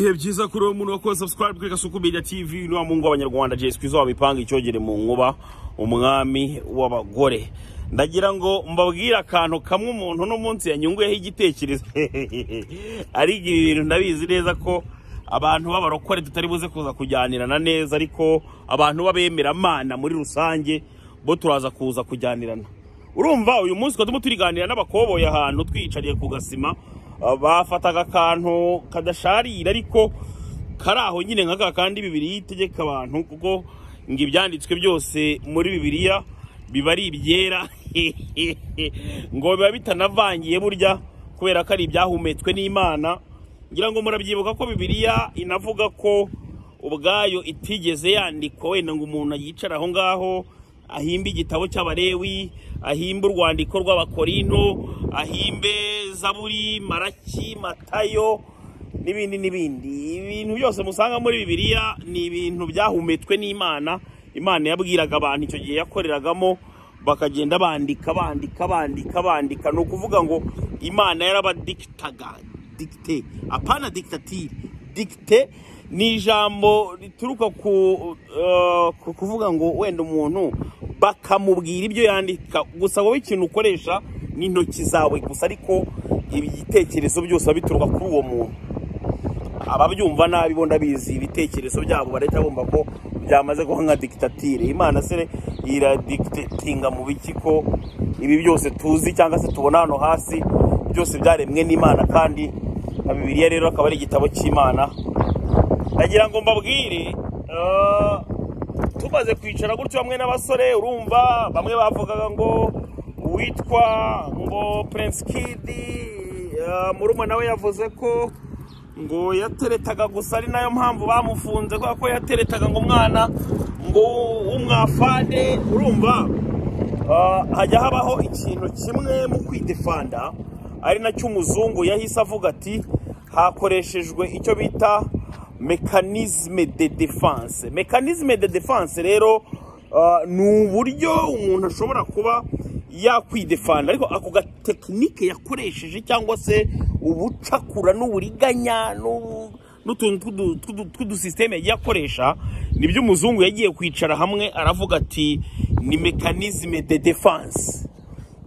ibihe byiza kuri uwo muntu wakoze subscribe kuri gasuku media tv ni wa mungu w'abanyarwanda jesi kwizo wabipanga icyogere mu nkuba umwami w'abagore ndagira ngo mbabwire akantu kamwe umuntu uno munsi yanyunguyeho igitekerezo arigira ibintu ndabizi neza ko abantu b'abarokore tutari buze kuza kujyanirana neza ariko abantu b'abemeramana muri rusange bo turaza kuza kujyanirana urumva uyu munsi twatuma turiganira n'abakoboye ahantu twiyicariye ku gasima Uh, bafataga akantu kadasharira ariko kari aho nyine nk'aka kandi bibiri itegeka abantu kuko ngo ibyanditswe byose muri bibiliya biba ari ibyera ngo biba bitanavangiye burya kubera ko ari ibyahumetswe n'imana ngira ngo murabyibuka ko bibiliya inavuga ko ubwayo itigeze yandikwa wenda ngo umuntu yicara aho ngaho ahimbe igitabo cy'abarewi ahimbe urwandiko rw'abakorino ahimbe zaburi maraki matayo n'ibindi n'ibindi ibintu byose musanga muri bibiliya ni ibintu byahumetswe n'imana imana yabwiraga abantu icyo gihe yakoreragamo bakagenda bandika bandika bandika bandika ni ukuvuga ngo imana yarabadikitaga dikite apana dikitatire dikite ni ijambo rituruka ku uh, ku kuvuga ngo wenda umuntu bakamubwira ibyo yandika gusa wowe ikintu ukoresha ni intoki zawe gusa ariko ibitekerezo byose bituruka kuri uwo muntu ababyumva nabi bo ndabizi ibitekerezo byabo barahita bumva ko byamaze kuba nka dikitatire imana se iradikitetinga mu biki ko ibi byose tuzi cyangwa se tubona hano hasi byose byaremwe n'imana kandi na bibiliya rero akaba ari igitabo cy'imana ndagira ngo mbabwire tumaze kwicara gutyo bamwe n'abasore urumva bamwe bavugaga ngo uwitwa ngo Prince Kid murumuna nawe yavuze ko ngo yateretaga gusa ari nayo mpamvu bamufunze kubera ko yateretaga ngo umwana ngo umwafane urumva hajya habaho ikintu kimwe mu kwidefanda ari nacyo umuzungu yahise avuga ati hakoreshejwe icyo bita mekanizme de defanse mekanizme de defanse rero ni uburyo umuntu ashobora kuba yakwidefanda ariko ako gatekinike yakoresheje cyangwa se ubucakura n'uburiganya n'utuntu tw'udusisiteme yagiye akoresha nibyo umuzungu yagiye kwicara hamwe aravuga ati ni mekanizme de defanse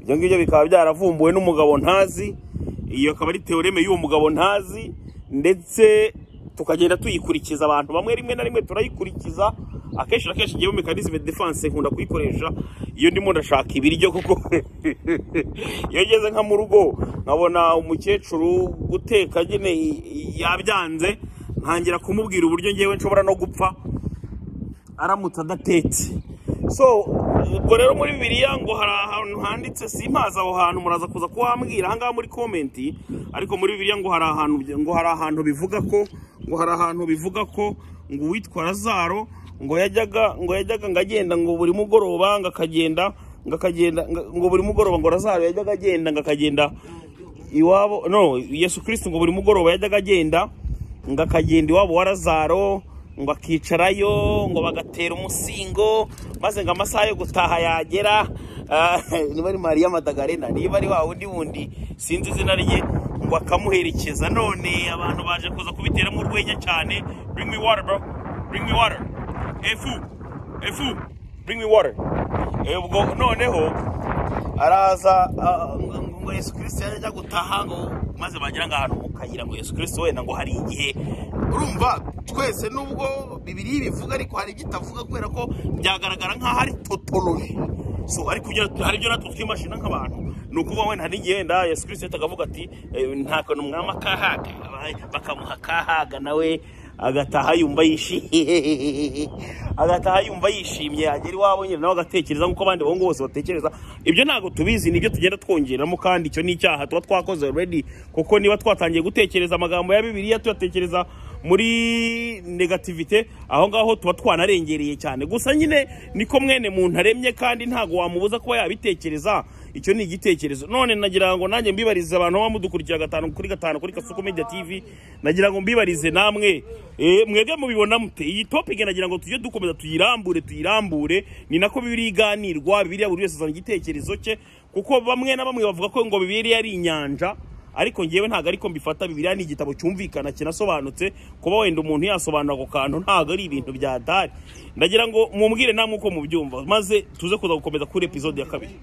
ibyo ngibyo bikaba byaravumbuwe n'umugabo ntazi iyo akaba ari teoreme y'uwo mugabo ntazi ndetse tukagenda tuyikurikiza abantu bamwe rimwe na rimwe turayikurikiza akenshi na kenshi ngewe mekanizme defanse nkunda kuyikoresha iyo ndimo ndashaka ibiryo kuko iyo ngeze nka mu rugo nkabona umukecuru guteka nyine yabyanze ntangira kumubwira uburyo ngewe nshobora no gupfa aramutse adatetse so ubwo rero muri bibiliya ngo hari ahantu handitse simpazi aho hantu muraza kuza kuhambwira ahangaha muri komenti ariko muri bibiliya ngo hari ahantu ngo hari ahantu bivuga ko ngo hari ahantu bivuga ko ngo uwitwa razaro ngo yajyaga ngo yajyaga ngo agenda ngo buri mugoroba ngo akagenda ngo akagenda ngo buri mugoroba ngo razaro yajyaga agenda ngo akagenda iwabo no yesu kirisiti ngo buri mugoroba yajyaga agenda ngo akagenda iwabo wa razaro ngo akicarayo ngo bagatera umusingo maze ngo amasaha yo gutaha yagera niba ari mariya madagarena niba ari wa wundi wundi sinzi izina rye ngo akamuherekeza none abantu baje kuza kubiteramo urwenya cyane bring me water bro bring me water efu efu bring me water ubwo noneho araza ngo yesu kirisiti yajya gutaha ngo maze bagira ngo ahantu mu kayira ngo yesu kirisiti wenda ngo hari igihe urumva twese nubwo bibiri bivuga ariko hari ibyo itavuga kubera ko byagaragara nk'aho ari totoloji so ariko hari ibyo natwe twimashina nk'abantu ni ukuvuga wenda hari igihe wenda yesu kirisiti yahita akavuga ati nta kantu umwami akahaga bakamuha akahaga nawe agataha yumva yishimye agataha yumva yishimye agera iwabo nyine nawe agatekereza nk'uko abandi bahungu bose batekereza ibyo ntabwo tubizi nibyo tugenda twongeramo kandi icyo ni icyaha tuba twakoze already kuko niba twatangiye gutekereza amagambo ya bibiliya tuyatekereza muri negativite aho ngaho tuba twanarengereye cyane gusa nyine niko mwene muntu aremye kandi ntabwo wamubuza kuba yabitekereza icyo ni igitekerezo none nagira ngo nanjye mbibarize abantu baba mudukurikira gatanu kuri gatanu kuri kasuku media tv nagira ngo mbibarize namwe mwebwe mubibona mute iyi topike nagira ngo tujye dukomeza tuyirambure tuyirambure ni nako bibiri iganirwa bibiriya buri wese azana igitekerezo cye kuko bamwe na bamwe bavuga ko ngo bibiri ari inyanja ariko ngewe ntabwo ariko mbifata bibiliya ni igitabo cyumvikana kinasobanutse kuba wenda umuntu yasobanura ako kantu ntabwo ari ibintu bya dahari ndagira ngo mubwire namwe uko mubyumva maze tuze kuza gukomeza kuri epizode ya kabiri